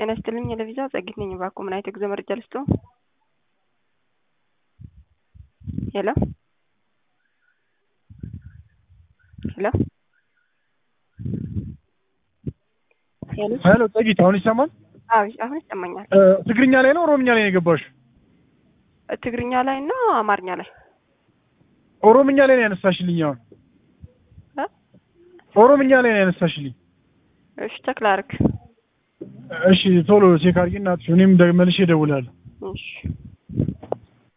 ጤና ይስጥልኝ ለቪዛ ጸጊት ነኝ። እባክዎ ምን አይነት የጉዞ መረጃ ልስጥዎ? ሄሎ ሄሎ ሄሎ ሄሎ ጸጊት፣ አሁን ይሰማል? አዎ አሁን ይሰማኛል። እ፣ ትግርኛ ላይ ነው ኦሮምኛ ላይ ነው የገባሽ? ትግርኛ ላይ እና አማርኛ ላይ ኦሮምኛ ላይ ነው ያነሳሽልኝ። አሁን እ? ኦሮምኛ ላይ ነው ያነሳሽልኝ። እሺ ተክለ አርግ እሺ ቶሎ ቼክ አድርጊ እናትሽ፣ እኔም ደ- መልሼ እደውላለሁ። እሺ